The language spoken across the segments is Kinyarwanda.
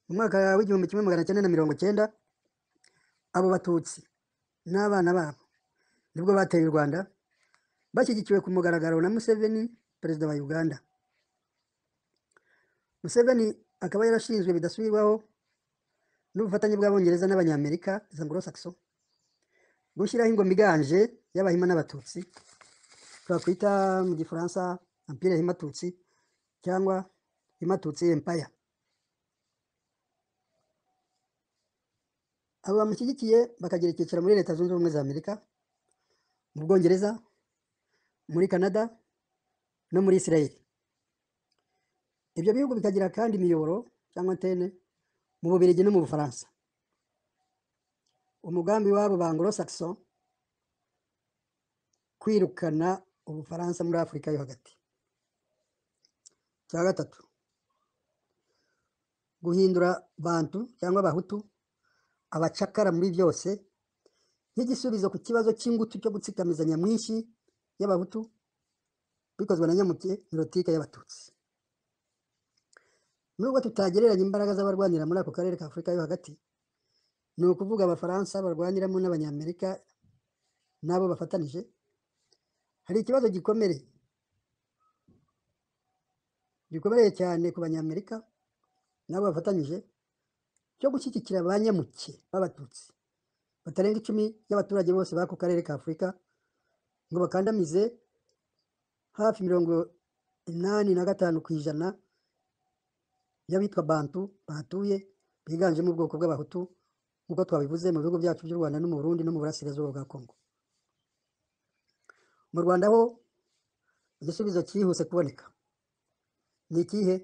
mu mwaka w'igihumbi kimwe magana cyenda na mirongo cyenda abo batutsi n'abana babo nibwo bateye u rwanda bashyigikiwe ku mugaragaro na museveni perezida wa uganda museveni akaba yarashinzwe bidasubirwaho n'ubufatanye bw'abongereza n'abanyamerika za anglo-saxon gushyiraho ingoma iganje y'abahima n'abatutsi twakwita mu gifaransa empire himatutsi cyangwa himatutsi empire abo bamushyigikiye bakagira icyicaro muri leta zunze ubumwe za amerika mu bwongereza muri canada no muri israel ibyo bihugu bikagira kandi imiyoboro cyangwa antene mu bubiligi no mu bufaransa umugambi w'abo ba anglo-saxon kwirukana ubufaransa muri afurika yo hagati cya gatatu guhindura bantu cyangwa abahutu abacakara muri byose nk'igisubizo ku kibazo cy'ingutu cyo gutsikamiza nyamwinshi y'abahutu bikozwe na nyamutye milotike y'abatutsi nubwo tutagereranya imbaraga z'abarwanira muri ako karere ka afurika yo hagati ni ukuvuga abafaransa barwaniramo n'abanyamerika n'abo bafatanije hari ikibazo gikomere gikomereye cyane ku banyamerika n'abo bafatanyije cyo gushyigikira ba nyamuke b'abatutsi batarenga icumi y'abaturage bose b'ako karere ka afurika ngo bakandamize hafi mirongo inani na gatanu ku ijana y'abitwa bantu bahatuye biganjemo ubwoko bw'abahutu nk'uko twabivuze mu bihugu byacu by'u rwanda no mu burundi no mu burasirazuba bwa kongo mu rwanda ho igisubizo cyihuse kuboneka ni ikihe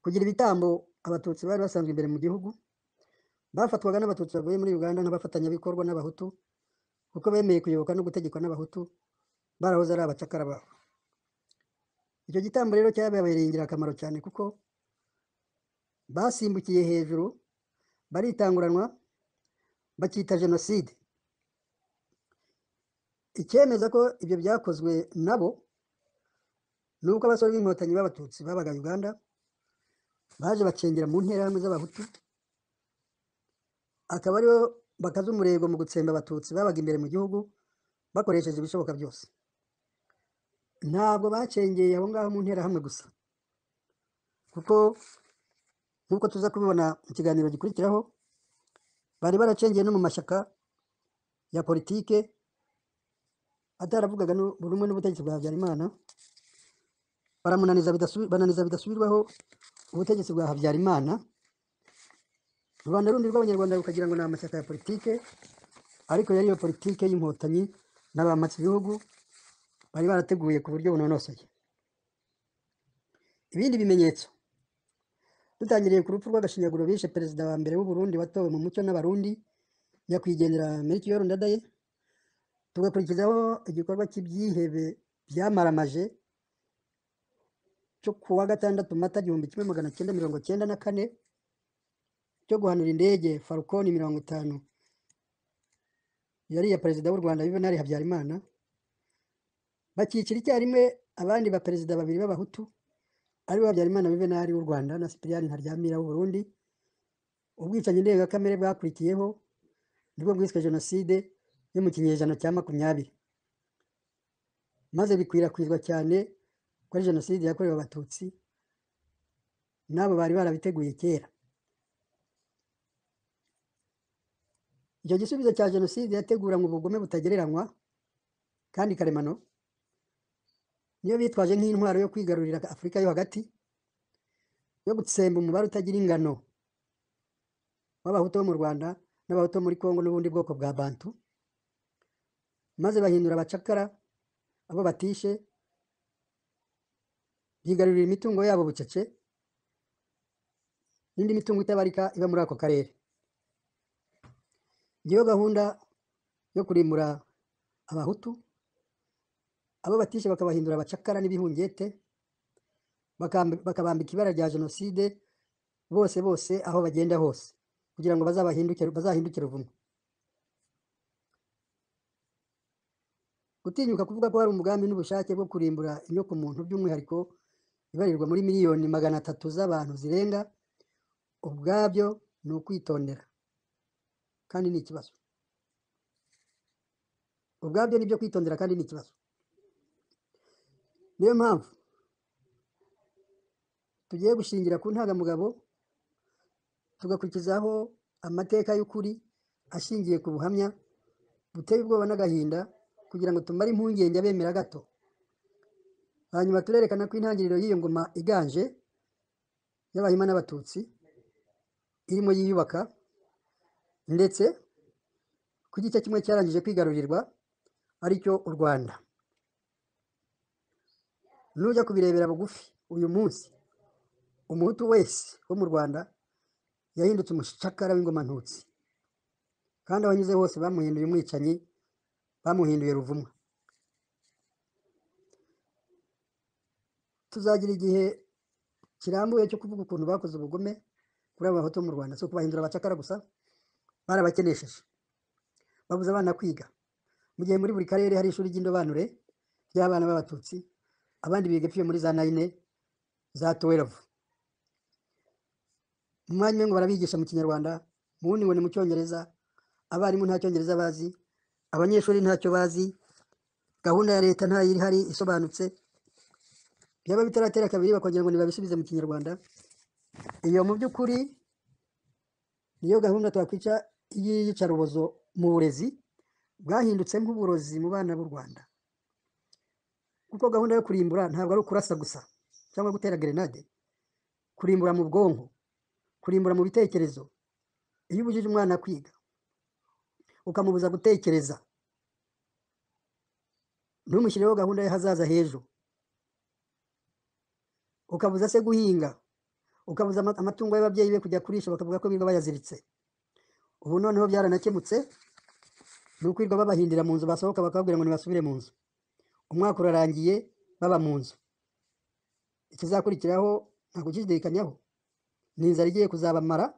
kugira ibitambo abatutsi bari basanzwe imbere mu gihugu bafatwaga n'abatutsi bavuye muri uganda nk'abafatanyabikorwa n'abahutu kuko bemeye kuyoboka no gutegekwa n'abahutu barahoze ari abacakara babo icyo gitambo rero cyababereye ingirakamaro cyane kuko basimbukiye hejuru baritanguranwa bakita jenoside icyemeza ko ibyo byakozwe nabo ni uko abasore b'inkotanyi b'abatutsi babaga uganda baje bacengera mu nterahamwe z'abahutu akaba aribo bakaza umurego mu gutsemba abatutsi babaga imbere mu gihugu bakoresheje ibishoboka byose ntabwo bacengeye aho ngaho mu nterahamwe gusa kuko nk'uko tuza kubibona mu kiganiro gikurikiraho bari baracengeye no mu mashyaka ya politike ataravugaga buri umwe n'ubutegetsi bwa habyarimana bananiza bidasubirwaho ubutegetsi bwa habyarimana rubanda rundi rw'abanyarwanda rukagira ngo ni amashyaka ya politike ariko yari iyo politike y'inkotanyi n'abamatsi ibihugu bari barateguye ku buryo bunonosoye ibindi bimenyetso dutangiriye ku rupfu rw'agashinyaguro bishe perezida wa mbere w'uburundi watowe mu mucyo n'abarundi nyakwigendera merikiyoru ndadaye tugakurikizaho igikorwa cy'ibyihebe byamaramaje cyo ku wa gatandatu mata igihumbi kimwe magana cyenda mirongo cyenda na kane cyo guhanura indege farukoni mirongo itanu yari iya perezida w'u rwanda yuvenali habyarimana bakicira icyarimwe abandi baperezida babiri b'abahutu aribo habyarimana yuvenali w'u rwanda na sipiriyani ntaryamira w'u burundi ubwicanyi ndengakamere bwakurikiyeho nibwo bwiswe jenoside yo mu kinyejana cya makumyabiri maze bikwirakwizwa cyane kuri jenoside yakorewe abatutsi n'abo bari barabiteguye kera icyo gisubizo cya jenoside yateguranywe ubugome butagereranywa kandi karemano niyo bitwaje nk'intwaro yo kwigarurira afurika yo hagati yo gutsemba umubare utagira ingano w'abahutu bo mu rwanda n'abahutu muri congo n'ubundi bwoko bwa bantu maze bahindura abacakara abo batishe yigarurira imitungo yabo bucece n'indi mitungo itabarika iba muri ako karere ngiyo gahunda yo kurimura abahutu abo batishe bakabahindura abacakara n'ibihungete bakabambika ibara rya jenoside bose bose aho bagenda hose kugira ngo bazahindukire uvuno gutinyuka kuvuga ko hari umugambi n'ubushake bwo kurimbura inyoko muntu by'umwihariko ibarirwa muri miliyoni magana atatu z'abantu zirenga ubwabyo ni ukwitondera kandi ni ikibazo ubwabyo ni ibyo kwitondera kandi ni ikibazo niyo mpamvu tugiye gushingira ku ntangamugabo tugakurikizaho amateka y'ukuri ashingiye ku buhamya buteye ubwoba n'agahinda kugira ngo tumare impungenge abemera gato hanyuma turerekana ko intangiriro y'iyo ngoma iganje y'abahima n'abatutsi irimo yiyubaka ndetse ku gice kimwe cyarangije kwigarurirwa aricyo u rwanda nujya kubirebera bugufi uyu munsi umuhutu wese wo mu rwanda yahindutse umushakara w'ingoma ntutsi kandi aho anyuze hose bamuhinduye umwicanyi bamuhinduye ruvumwa tuzagira igihe kirambuye cyo kuvuga ukuntu bakoze ubugome kuri abo bahutu bo mu rwanda si ukubahindura abacakara gusa barabakenesheje babuze abana kwiga mu gihe muri buri karere hari ishuri ry'indobanure ry'abana b'abatutsi abandi biga epfo muri za nayine za tuwerevu mu mwanya umwe ngo barabigisha mu kinyarwanda mu wundi ngo ni mu cyongereza abarimu nta cyongereza bazi abanyeshuri ntacyo bazi gahunda ya leta ntayo ihari isobanutse byaba bitaratera kabiri bakongera ngo ntibabisubize mu kinyarwanda iyo mu by'ukuri niyo gahunda twakwica y'iyicarubozo mu burezi bwahindutse nk'uburozi mu bana b'u rwanda kuko gahunda yo kurimbura ntabwo ari ukurasa gusa cyangwa gutera gerenade kurimbura mu bwonko kurimbura mu bitekerezo iyo ubujije umwana kwiga ukamubuza gutekereza ntumushyirireho gahunda y'ahazaza h'ejo ukabuza se guhinga ukabuza ama- amatungo y'ababyeyi be kujya kurisha bakavuga ko birirwa bayaziritse ubu noneho byaranakemutse ni ukwirirwa babahindira mu nzu basohoka bakababwira ngo ntibasubire mu nzu umwaka urarangiye baba mu nzu ikizakurikiraho ntabwo ukizidekanyaho ni inzara igiye kuzabamara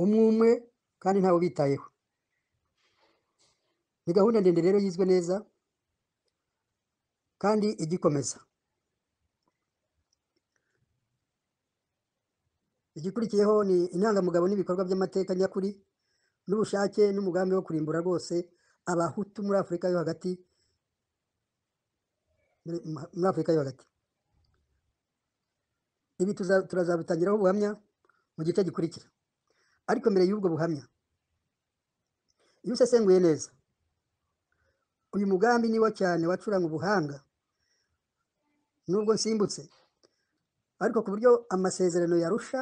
umwe umwe kandi ntawe ubitayeho ni gahunda ndende rero yizwe neza kandi igikomeza igikurikiyeho ni intangamugabo n'ibikorwa by'amateka nyakuri n'ubushake n'umugambi wo kurimbura rwose abahutu muri afurika yo hagati muri muri afurika yo hagati ibi tuza- turazabitangiraho ubuhamya mu gice gikurikira ariko mbere y'ubwo buhamya iyo usesenguye neza uyu mugambi ni wo cyane wacuranga ubuhanga nubwo nsimbutse ariko ku buryo amasezerano yarusha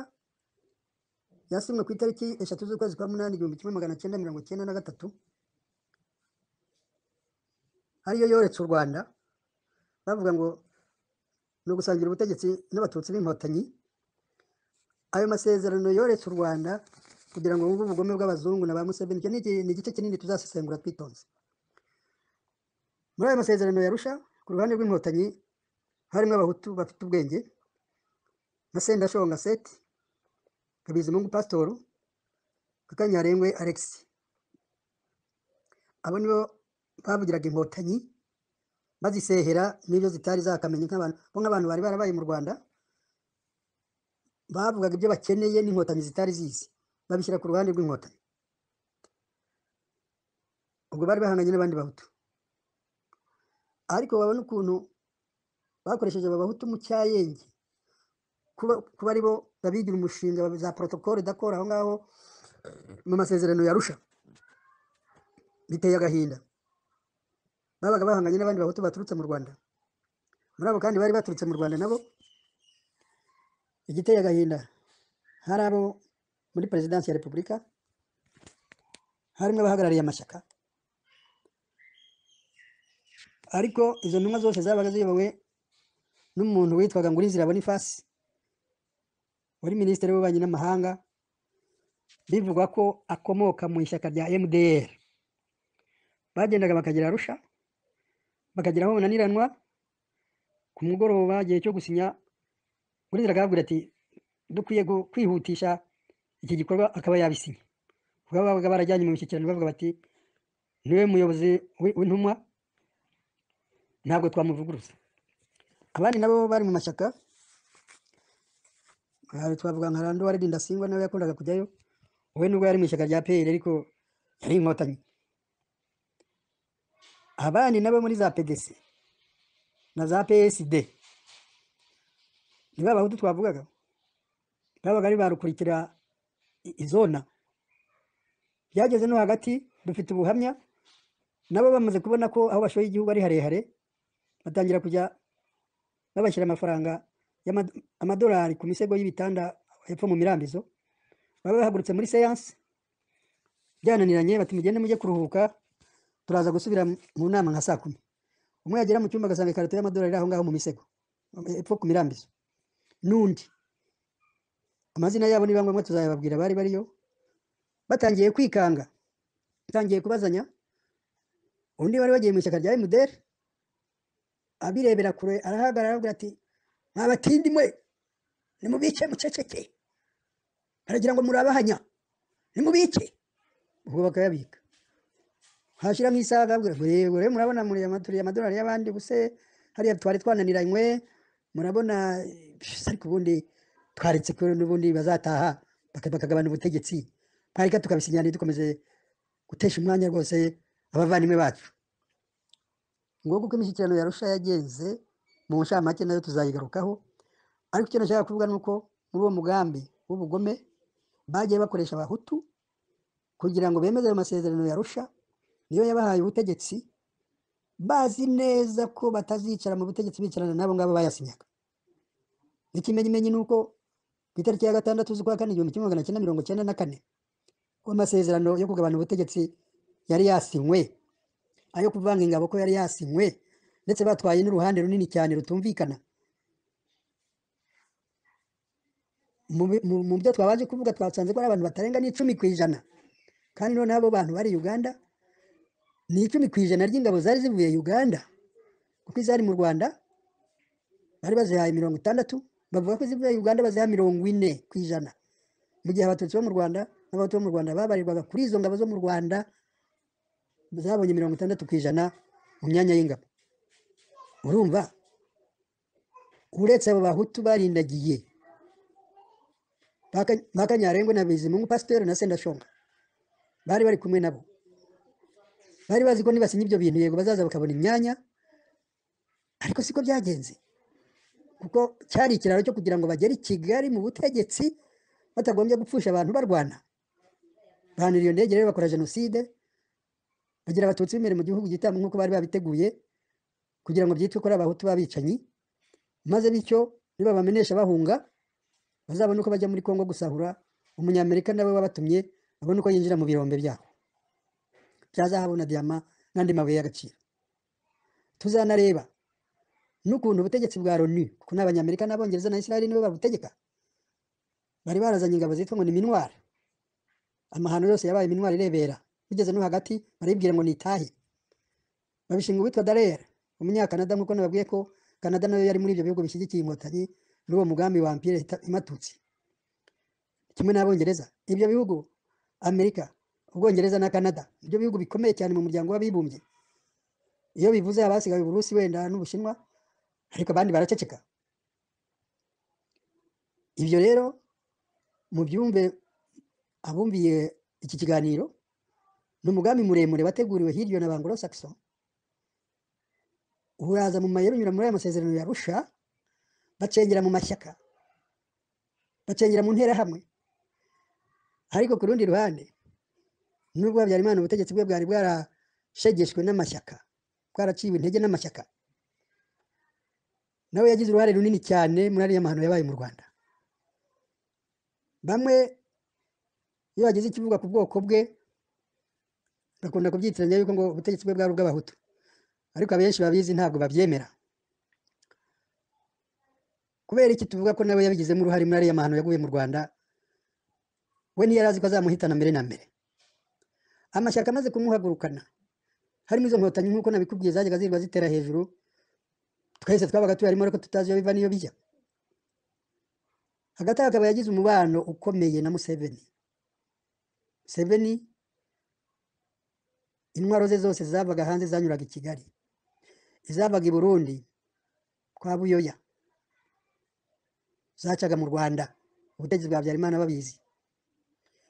yasinywe ku itariki eshatu z'ukwezi kwa munani igihumbi kimwe magana cyenda mirongo cyenda na gatatu ariyo yoretse u rwanda bavuga ngo ni ugusangira ubutegetsi n'abatutsi b'inkotanyi ayo masezerano yoretse u rwanda kugira ngo wumve ubugome bw'abazungu na ba museveni icyo ni iki- ni igice kinini tuzasesengura twitonze muri ayo masezerano yarusha ku ruhande rw'inkotanyi harimo abahutu bafite ubwenge na sendashonga seti kabizimungu pasitoru kakanyarengwe alexis abo nibo bavugiraga inkotanyi bazisehera n'ibyo zitari zakamenya nk'abantu bo nk'abantu bari barabaye mu rwanda bavugaga ibyo bakeneye n'inkotanyi zitari zizi babishyira ku ruhande rw'inkotanyi ubwo bari bahanganye n'abandi bahutu ariko babona ukuntu bakoresheje aba bahutu mu cyayenge kuba kuba ari bo babigira umushinga wa za protocole d'accord aho ngaho mu masezerano yarusha biteye agahinda babaga bahanganye n'abandi bahutu baturutse mu rwanda muri abo kandi bari baturutse mu rwanda nabo igiteye agahinda hari abo muri perezidansi ya repubulika harimo abahagarariye amashyaka ariko izo ntumwa zose zabaga ziyobowe n'umuntu witwaga ngurizira bonifasi wari minisitiri w'ububanyi n'amahanga bivugwa ko akomoka mu ishyaka rya mdr bagendaga bakagera arusha bakagera aho bananiranwa ku mugoroba igihe cyo gusinya ngurizira akababwira ati dukwiye gu- kwihutisha iki gikorwa akaba yabisinya kuko babaga barajyanye mu mishyikirano bavuga bati niwe muyobozi w'i- w'intumwa ntabwo twamuvuguruza abandi nabo bari mu mashyaka Aha twavuga nka Rando wari Ndasingwa nawe yakundaga kujyayo we nubwo yari mu ishyaka rya PL ariko yari inkotanyi abandi nabo muri za PDC na za PSD ni ba bahutu twavugaga babaga ari barukurikira i- izona byageze no hagati dufite ubuhamya nabo bamaze kubona ko aho bashoye igihugu ari harehare batangira kujya babashyira amafaranga y'amad- amadolari ku misego y'ibitanda hepfo mu mirambizo baba bahagurutse muri seyanse byananiranye bati mugende mujye kuruhuka turaza gusubira mu- mu nama nka saa kumi umwe yagera mu cyumba agasanga ikarito y'amadolari iri aho ngaho mu misego hepfo ku mirambizo n'undi amazina yabo niba ngombwa tuzayababwira bari bariyo batangiye kwikanga batangiye kubazanya undi wari wagiye mu ishyaka rya MDR abirebera kure arahagarara aravuga ati mwa batindi mwe nimubice muceceke aragira ngo murabahanya nimubice ubwo bakayabika hashira nk'isaha akabwira ngo yego rero murabona muriye amaturiye amadolari y'abandi ubuse hariya twari twananiranywe murabona eh, ariko ubundi twaretse ko n'ubundi bazataha baka- bakagabana ubutegetsi ntareka tukabisinyana dukomeze gutesha umwanya rwose abavandimwe bacu ngombwa uko imishyikirano yarusha yagenze mu ncamake nayo tuzayigarukaho ariko icyo nashaka kuvuga ni uko muri uwo mugambi w'ubugome bagiye bakoresha abahutu kugira ngo bemeze ayo masezerano yarusha niyo yabahaye ubutegetsi bazi neza ko batazicara mu butegetsi bicarana n'abo ngabo bayasinyaga ikimenyimenyi ni uko ku itariki ya gatandatu z'ukwa kane igihumbi kimwe magana cyenda mirongo cyenda na kane ko amasezerano yo kugabana ubutegetsi yari yasinywe ayo kuvanga ingabo ko yari yasinywe ndetse batwaye n'uruhande runini cyane rutumvikana mu bi- mu- mu byo twabanje kuvuga twasanze ko ari abantu batarenga n'icumi ku ijana kandi noneho abo bantu bari uganda ni icumi ku ijana ry'ingabo zari zivuye uganda kuko izari mu rwanda bari bazihaye mirongo itandatu bavuga ko izivuye uganda baziha mirongo ine ku ijana mu gihe abatutsi bo mu rwanda n'abahutu bo mu rwanda babarirwaga kuri izo ngabo zo mu rwanda zabonye mirongo itandatu ku ijana mu myanya y'ingabo urumva uretse abo bahutu barindagiye Baka- bakanyarengwe na bizimungu pasiteri na sendashonga bari bari kumwe nabo bari bazi ko nibasinya ibyo bintu yego bazaza bakabona imyanya ariko siko byagenze kuko cyari ikiraro cyo kugira ngo bagere i kigali mu butegetsi batagombye gupfusha abantu barwana bahanura iyo ndege rero bakora jenoside bagira abatutsi b'imbere mu gihugu gitanga nk'uko bari babiteguye kugira ngo byitwe ko ari abahutu b'abicanyi maze bityo nibabamenesha bahunga bazabone uko bajya muri kongo gusahura umunyamerika nawe wabatumye babone uko yinjira mu birombe byabo bya zahabu na diyama n'andi mabuye y'agaciro tuzanareba n'ukuntu ubutegetsi bwa loni kuko ni abanyamerika n'abongereza na israel nibo babutegeka bari barazanye ingabo zitwa ngo ni minwari amahano yose yabaye minwari irebera bigeze no hagati baribwira ngo nitahe babishinga uwitwa darer umunyakanada nk'uko nababwiye ko kanada nayo yari muri ibyo bihugu bishyigikiye inkotanyi n'uwo mugambi wa mpire imatutsi kimwe n'abongereza ibyo bihugu amerika ubwongereza na kanada ibyo bihugu bikomeye cyane mu muryango w'abibumbye iyo bivuze abasigaye uburusi wenda n'ubushinwa ariko abandi baraceceka ibyo rero mubyumve abumviye iki kiganiro ni umugambi muremure wateguriwe hirya na bangoro saxon uraza mu mayeri unyura muri aya masezerano yarusha bacengera mu mashyaka bacengera mu nterahamwe ariko ku rundi ruhande nubwo habyarimana ubutegetsi bwe bwari bwarashegeshwe n'amashyaka bwaraciwe intege n'amashyaka nawe yagize uruhare runini cyane muri ariya mahano yabaye mu rwanda bamwe iyo hagize ikivuga ku bwoko bwe bakunda kubyitiranya yuko ngo ubutegetsi bwe bwari ubw'abahutu ariko abenshi babizi ntabwo babyemera kubera iki tuvuga ko nawe yabigizemo uruhare muri ariya mahano yaguye mu rwanda we ntiyari azi ko azamuhitana mbere na mbere amashyaka amaze kumuhagurukana harimo izo nkotanyi nk'uko nabikubwiye zajyaga zirwa zitera hejuru twese twabaga tuyarimo ariko tutazi iyo biva n'iyo bijya hagati aho akaba yagize umubano ukomeye na museveni museveni intwaro ze zose zavaga hanze zanyuraga i kigali izavaga i burundi kwa buyoya zacaga mu rwanda ubutegetsi bwa Habyarimana babizi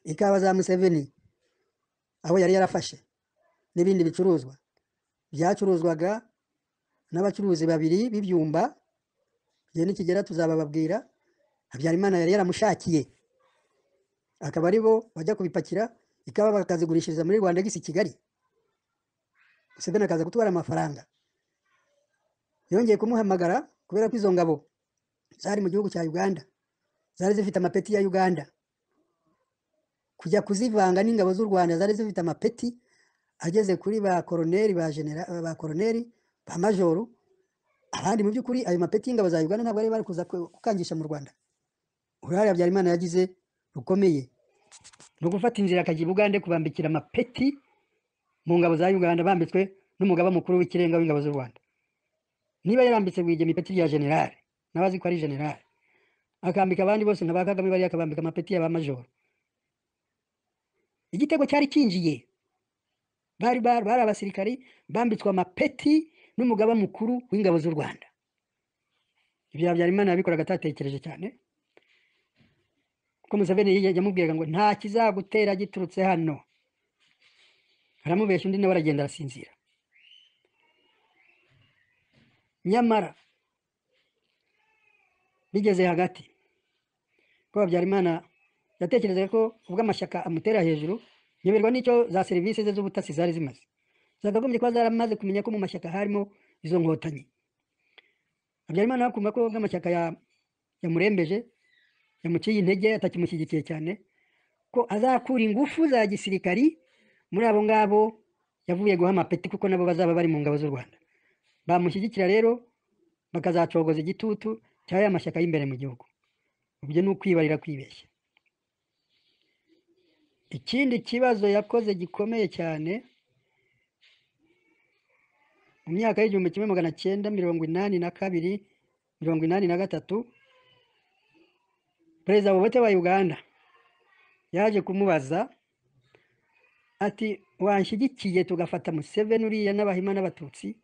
ikawa za Museveni aho yari yarafashe n'ibindi bicuruzwa byacuruzwaga n'abacuruzi babiri b'ibyumba igihe nikigera tuzabababwira Habyarimana yari yaramushakiye akaba ari bo bajya kubipakira ikawa bakazigurishiriza muri Rwanda gisi Kigali Museveni akaza gutwara amafaranga yongeye kumuhamagara kubera ko izo ngabo zari mu gihugu cya Uganda zari zifite amapeti ya Uganda kujya kuzivanga n'ingabo z'u Rwanda zari zifite amapeti ageze kuri ba koroneri ba genera ba koroneri ba majoru abandi mu by'ukuri ayo mapeti y'ingabo za Uganda ntabwo bari bari kuza ku- kukangisha mu Rwanda uruhare Habyarimana yagize rukomeye ni ugufata inzira akajya i Bugande kubambikira amapeti mu ngabo za Uganda bambitswe n'umugaba mukuru w'ikirenga w'ingabo z'u Rwanda niba yarambitse Rwigema ipeti rya generale nawe azi ko ari generale akambika abandi bose nka ba Kagame bari akabambika amapeti ya ba majoro igitego cyari kinjiye bari bari bari abasirikari bambitswe amapeti n'umugaba mukuru w'ingabo z'u Rwanda ibyo Habyarimana yabikoraga atatekereje cyane kuko Museveni yige- yamubwiraga ngo nta kizagutera giturutse hano aramubeshya undi nawe aragenda arasinzira nyamara bigeze hagati ko Habyarimana yatekerezaga ko ubwo amashyaka amutera hejuru nyoberwa n'icyo za serivisi ze z'ubutasi zari zimaze zakagombye kuba zaramaze kumenya ko mu mashyaka harimo izo nkotanyi Habyarimana akumva ko ubwo amashyaka ya- yamurembeje yamuciye intege atakimushyigikiye cyane ko azakura ingufu za gisirikari muri abo ngabo yavuye guha amapeti kuko nabo bazaba bari mu ngabo z'u Rwanda bamushyigikira rero bakazacogoza igitutu cya ya mashyaka y'imbere mu gihugu ibyo ni ukwibarira kwibeshya ikindi kibazo yakoze gikomeye cyane mu myaka y'igihumbi kimwe magana cyenda mirongo inani na kabiri mirongo inani na gatatu perezida Obote wa uganda yaje kumubaza ati wanshyigikiye tugafata museveni uriya n'abahima n'abatutsi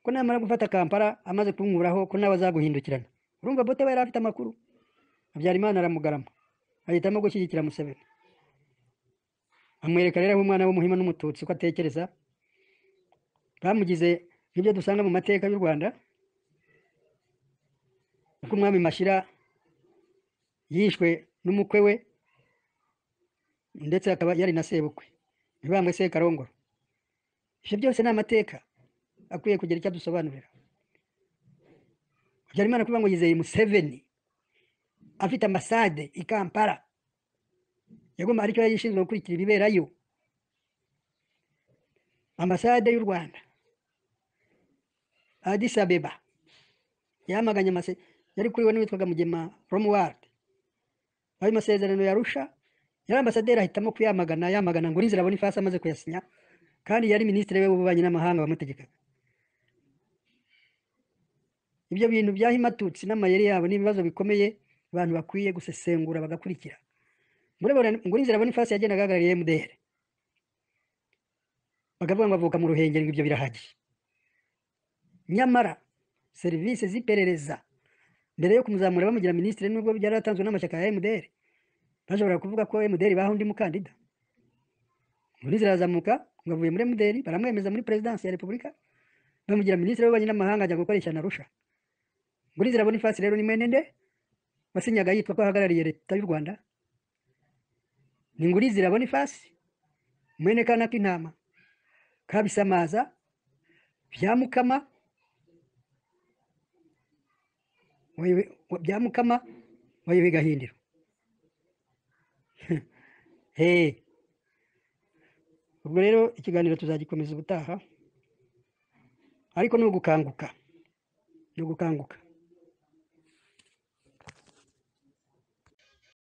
ko namara gufata kampala amaze kunkuraho ko nawe azaguhindukirana urumva bote we yari afite amakuru habyarimana aramugarama ahitamo gushyigikira museveni amwereka rero aho umwana w'umuhima n'umututsi uko atekereza bamugize nk'ibyo dusanga mu mateka y'u rwanda uko umwami mashira yishwe n'umukwe we ndetse akaba yari na sebukwe mibambwe sekarongoro ibyo byose ni amateka akwiye kugira icyo adusobanurira habyarimana kuvuga ngo yizeye museveni afite ambasade i kampala yagomba aricyo yari ishinzwe gukurikira ibiberayo ambasade y'u rwanda adis abeba yamaganye amase yari kuriwe n'uwitwaga mugema romuward ayo masezerano yarusha yari ambasaderi ahitamo kuyamagana yamagana ngo urinzira abona ifasi amaze kuyasinya kandi yari minisitiri we w'ububanyi n'amahanga wamutegekaga ibyo bintu byahimatutsi n'amayeri yabo ni ibibazo bikomeye abantu bakwiye gusesengura bagakurikira murabona ngo urinzira abona ifasi yagendaga ahagarariye mdr bakavuga ngo avuka mu ruhengeri ngo ibyo birahagije nyamara serivisi z'iperereza mbere yo kumuzamura bamugira minisitiri nubwo byaratanzwe n'amashyaka ya mdr bashobora kuvuga ko mdr baha undi mukandida uburinzi arazamuka ngo avuye muri mdr baramwemeza muri perezidansi ya repubulika bamugira minisitiri w'ububanyi n'amahanga ajya gukoresha na rusha uburinzi arabona ifasi rero ni mwene nde wasinyaga yitwa ko ahagarariye leta y'u rwanda ni ngurizi irabona ifasi mwene kana k'intama kabisamaza byamukama byamukama wayobe gahindiro hey ubwo rero ikiganiro tuzagikomeza ubutaha ariko ni ugukanguka ni ugukanguka